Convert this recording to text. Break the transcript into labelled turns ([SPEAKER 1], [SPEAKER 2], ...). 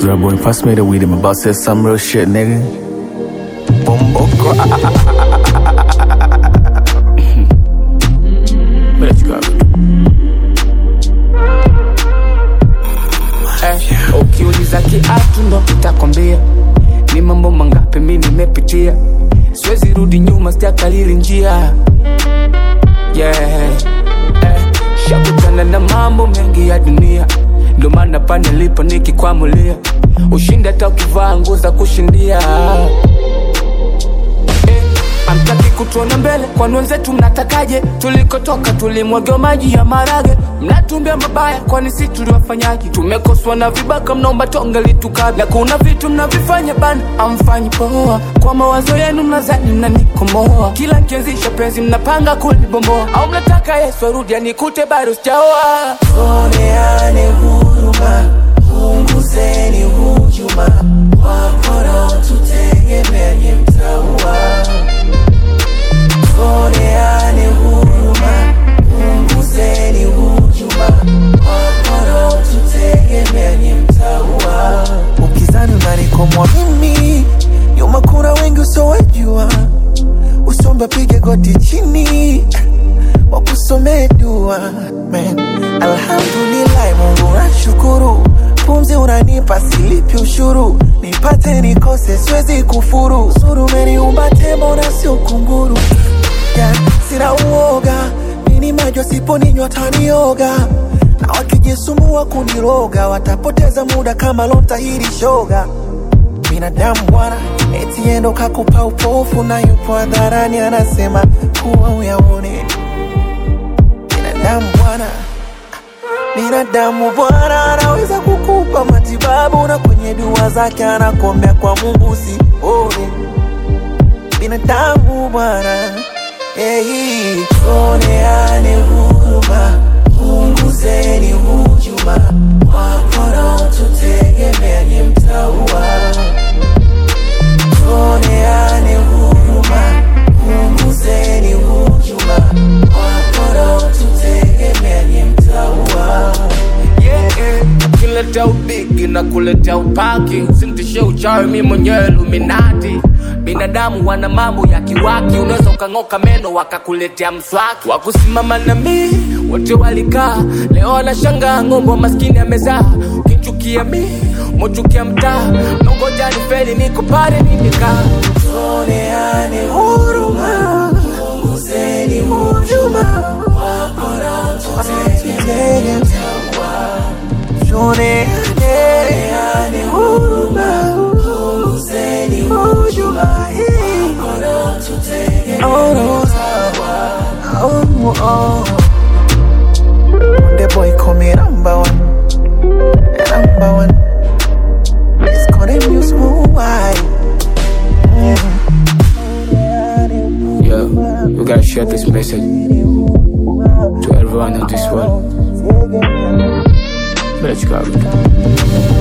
[SPEAKER 1] Drill boy, pass me the weed. I'm about to say some real shit, nigga. Bumbo Let's go.
[SPEAKER 2] Eh, ukiuliza kiatu ndo nitakwambia ni mambo mangapi mi nimepitia siwezi rudi nyuma sijakalili njia yeah. eh, shakutana na mambo mengi ya dunia ndo maana pa nilipo nikikwamulia ushindi hata ukivaa nguo za kushindia eh, amtaki kutuona mbele kwani wenzetu mnatakaje tulikotoka tulimwagiwa maji ya marage mnatumbia mabaya kwani si tuliwafanyaji tumekoswa na vibaka mnaomba tonge litukabe na kuna vitu mnavifanya bana amfanyi poa kwa mawazo yenu mnazani mnanikomoa kila nkianzisha penzi mnapanga kulibomboa au mnataka yesu arudi anikute bado sijaoa
[SPEAKER 3] Tuoneane huruma, punguzeni hujuma, waporo tutegemeanye mtaua. Tuoneane huruma, punguzeni hujuma, waporo tutegemeanye mtaua. Ukizani unanikomwa mimi, nyuma kuna wengi usowejua, usombe pige goti chini wakusomee dua Man, alhamdulillah Mungu nashukuru, pumzi unanipa silipi ushuru, nipate nikose siwezi kufuru, suru umeniumba tembo na sio kunguru yeah, sina uoga nini majo siponinywa tanioga na wakijisumbua kuniroga watapoteza muda kama lontahiri shoga binadamu bwana eti endo kakupa upofu na yupo hadharani anasema kuwa uyaone binadamu bwana binadamu bwana anaweza kukupa matibabu na kwenye dua zake anakombea kwa mungu usione binadamu bwana hey, tuoneane huruma punguzeni hujuma waporo tutegemeanye mtaua tuoneane huruma punguzeni hujuma waporo tutegemeanye mtaua
[SPEAKER 2] kuletea ubigi na kuletea upaki usimtishe uchawi mi mwenyewe luminati binadamu wana mambo ya kiwaki unaweza ukang'oka meno wakakuletea mswaki wakusimama na mi wote walikaa leo wanashangaa ng'ombe wa maskini amezaa ukichukia mi mochukia mtaa nongoja ni feli niko pale nimekaa
[SPEAKER 3] tuoneane huruma punguzeni hujuma waporo tutegemeanye mtaua tuoneane huruma punguzeni hujuma waporo tutegemeanye mtaua oh, oh. The boy call me number one Number one It's called him you smooth wide
[SPEAKER 2] Yo, we gotta share this message to everyone in this world. Let's go.